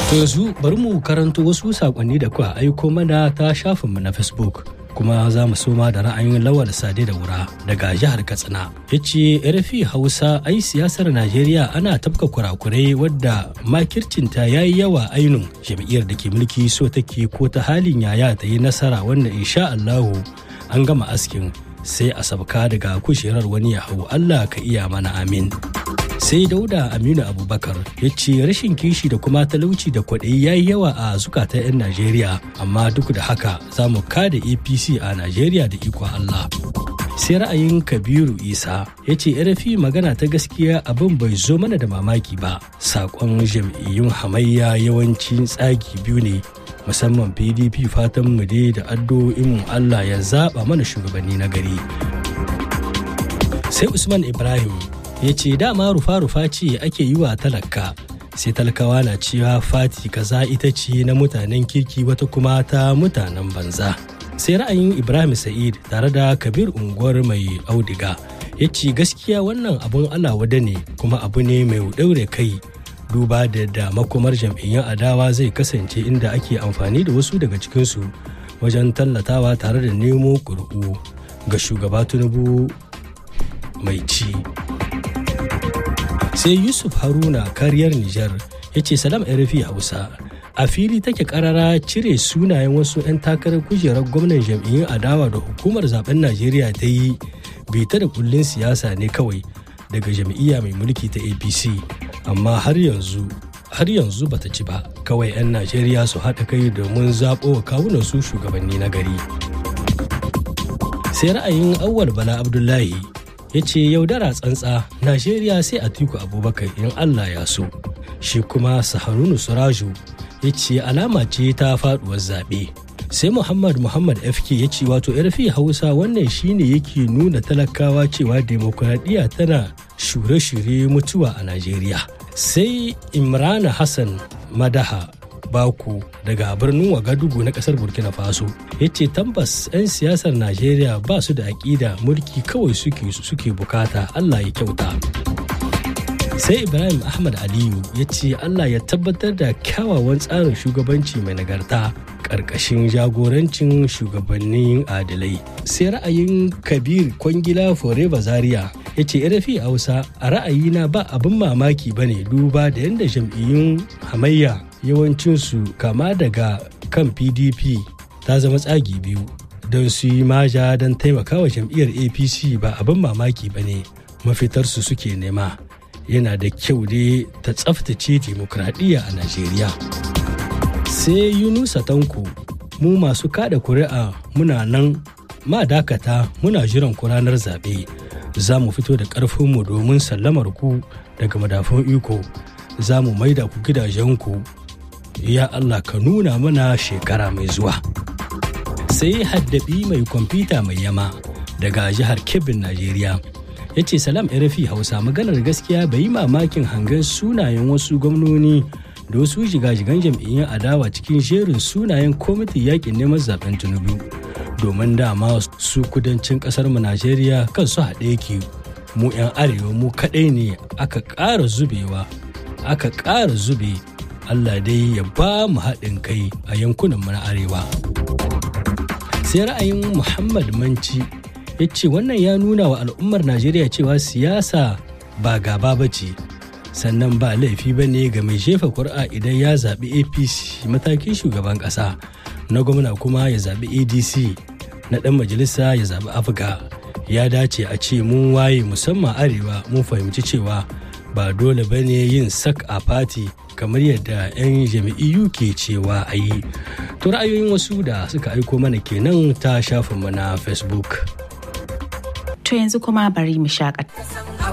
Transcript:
To yanzu bari mu karanto wasu sakonni da kuka aiko mana ta shafinmu na Facebook. kuma za mu soma da ra'ayin lawal sade da wura daga jihar katsina ya ce rfi hausa ai siyasar najeriya ana tafka kurakurai wadda makircinta ya yi yawa ainun jam'iyyar da ke mulki so take ko ta halin yaya ta yi nasara wanda insha allahu an gama askin sai a sabka daga kujerar wani ya hau allah ka iya mana amin sai dauda aminu abubakar ya ce rashin kishi da kuma talauci da kwaɗayi ya yi yawa a zukatan 'yan najeriya amma duk da haka za mu kada apc a najeriya da ikon allah sai ra'ayin kabiru isa ya ce rfi magana ta gaskiya abin bai zo mana da mamaki ba saƙon jam'iyyun hamayya yawancin tsagi biyu ne musamman pdp fatan mu dai da addu'o'in allah ya zaɓa mana shugabanni na gari sai usman ibrahim ya ce dama rufa-rufa ce ake yi wa talaka sai talakawa na cewa fati kaza ita ce na mutanen kirki wata kuma ta mutanen banza sai ra'ayin ibrahim sa'id tare da kabir unguwar mai audiga ya ce gaskiya wannan abun alawada ne kuma abu ne mai daure kai duba da da makomar jam'iyyun adawa zai kasance inda ake amfani da wasu daga cikinsu wajen tallatawa tare da nemo ƙuri'u ga shugaba tinubu mai ci sai yusuf haruna kariyar nijar ya ce salam rfi hausa a fili take karara cire sunayen wasu 'yan takarar kujerar gwamnan jam'iyyun adawa da hukumar zaben najeriya ta yi bita da kullun siyasa ne kawai daga jam'iyya mai mulki ta apc amma har yanzu har yanzu bata ci ba kawai 'yan najeriya su haɗa kai domin zaɓo wa kawunan su shugabanni na gari sai ra'ayin awwal bala abdullahi ya ce yaudara tsantsa najeriya sai a tiku abubakar in allah ya so shi kuma saharunu suraju ya ce alama ce ta faduwar zaɓe sai muhammad muhammad fk ya ce wato yarfi hausa wannan shine yake nuna talakawa cewa demokuraɗiyya tana shure-shure mutuwa a najeriya sai imrana hassan madaha baku daga birnin wagadugu na kasar burkina faso ya ce tambas 'yan siyasar najeriya ba su da aƙida mulki kawai suke suke bukata allah ya kyauta sai ibrahim ahmad aliyu ya ce allah ya tabbatar da kyawawan tsarin shugabanci mai nagarta ƙarƙashin jagorancin shugabannin adalai sai ra'ayin kabir kwangila forever zaria ya ce rafi hausa a ra'ayina ba abin mamaki ba ne duba da yadda jam'iyyun hamayya yawancinsu kama daga kan pdp ta zama tsagi biyu don su yi maja don taimakawa jam'iyyar apc ba abin mamaki ba ne mafitarsu suke nema yana da kyau dai ta tsaftace dimokuraɗiyya a najeriya sai yunusa tanko mu masu kada kuri'a muna nan ma dakata muna jiran ku ranar zaɓe za mu fito da ƙarfinmu domin sallamar ku daga madafun iko za mu maida ku gidajenku ya Allah ka nuna mana shekara mai zuwa. Sai haddabi mai kwamfuta mai yama daga jihar Kebbin, Najeriya. Ya ce salam RFI Hausa maganar gaskiya bai yi mamakin hangen sunayen wasu gwamnoni da wasu jigajigan jam'iyyun adawa cikin jerin sunayen kwamitin yakin neman zaben Tinubu. Domin dama su kudancin kasar mu Najeriya kan su haɗe yake mu 'yan arewa mu kaɗai ne aka ƙara zubewa aka ƙara zube Allah dai ya ba mu haɗin kai a yankunan na arewa. Sai ra'ayin Muhammad Manci ya ce wannan ya nuna wa al'ummar Najeriya cewa siyasa ba gaba ba ce, sannan ba laifi ba ne ga mai jefa kuri'a idan ya zaɓi APC matakin shugaban ƙasa, na gwamna kuma ya zaɓi ADC, na ɗan majalisa ya zaɓi Afga. Ya dace a ce mun waye musamman arewa mun fahimci cewa ba dole ba ne yin sak a fati kamar yadda 'yan jami'iyu ke cewa a yi to ra'ayoyin wasu da suka aiko mana kenan ta shafinmu na facebook to yanzu kuma bari mu shakata